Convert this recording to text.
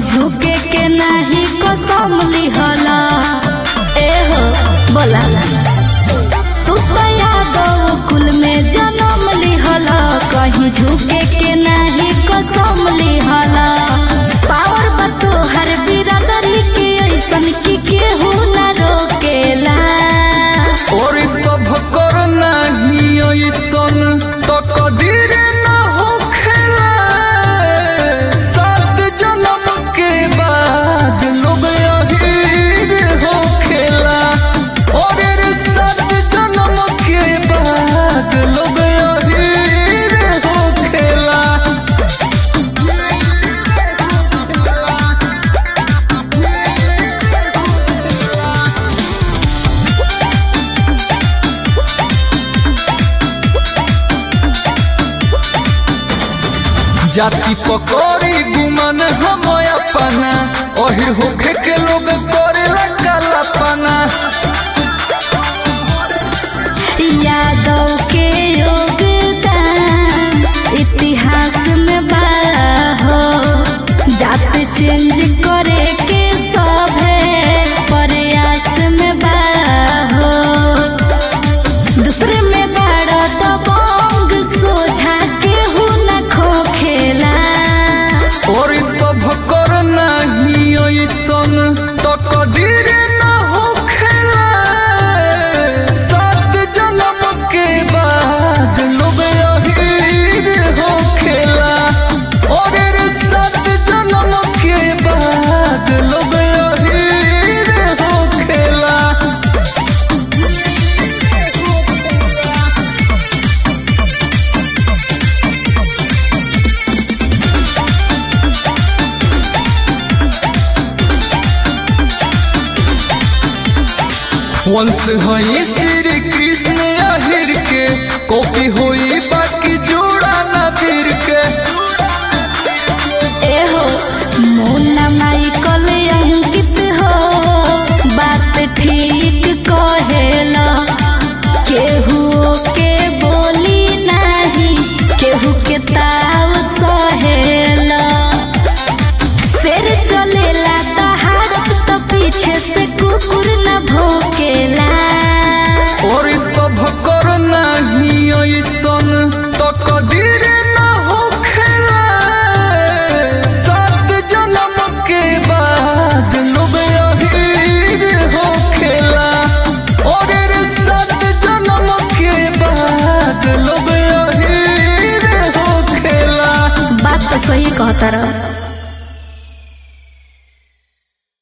झुके के नाही कसम लिहला ए हो बोला तू तो यादव कुल में जन्म लिहला कहीं झुके के नाही कसम लिहला पावर बतो हर बिरादरी के ऐसन की केहू ना रोकेला और सब कर नहीं ऐसन तो कदीर न होखेला सात जन्म के बाद लोग अहीर होखेला और रे सात जन्म के बाद लोग अहीर होखेला जाति पकड़ी गुमन हम अपना ओही होखे के लोग करेला कालापना यादव के योगदान इतिहास में बड़ा हो जात चेंज करे के सभे प्रयास में बड़ा हो दूसरे में बड़ा दबंग सोझा के हु न खोखेला और सब कर नहीं ऐसन तो कदीर न होखेला सात जन्म के बाद लोग अहीर होखेला और रे सात जन्म के बाद लोग अहीर होखेला वंश हई श्री कृष्ण अहिर के कॉपी होई बाकी जोड़ा नबीर के एहो मोना माइकल अंकित हो बात ठीक कहेला केहू के बोली नाही केहू के ताव सहेला शेर चलेला तो हारत तो पीछे से कुकुर न भोकेला और सब कर नहीं ऐसन तो कदीर न होखेला सात जन्म के बाद लोग अहीर होखेला और रे सात जन्म के बाद लोग अहीर होखेला बात तो सही कहता रहा